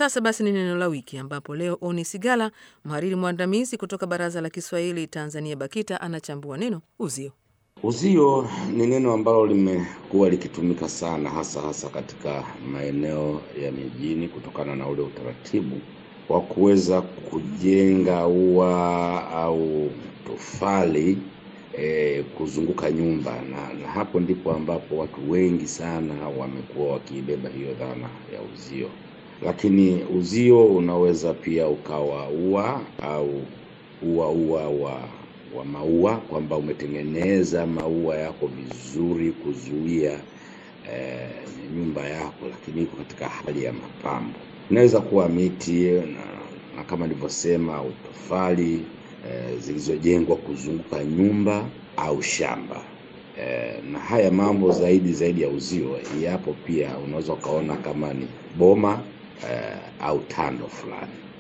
sasa basi ni neno la wiki, ambapo leo Oni Sigala, mhariri mwandamizi kutoka Baraza la Kiswahili Tanzania BAKITA, anachambua neno uzio. Uzio ni neno ambalo limekuwa likitumika sana hasa hasa katika maeneo ya mijini kutokana na ule utaratibu wa kuweza kujenga ua au tofali e, kuzunguka nyumba na, na hapo ndipo ambapo watu wengi sana wamekuwa wakiibeba hiyo dhana ya uzio. Lakini uzio unaweza pia ukawa ua au ua ua wa wa maua kwamba umetengeneza maua yako vizuri kuzuia eh, nyumba yako, lakini iko katika hali ya mapambo. Inaweza kuwa miti na, na kama nilivyosema au tofali eh, zilizojengwa kuzunguka nyumba au shamba eh, na haya mambo zaidi zaidi ya uzio yapo pia, unaweza ukaona kama ni boma eh, au tando fulani.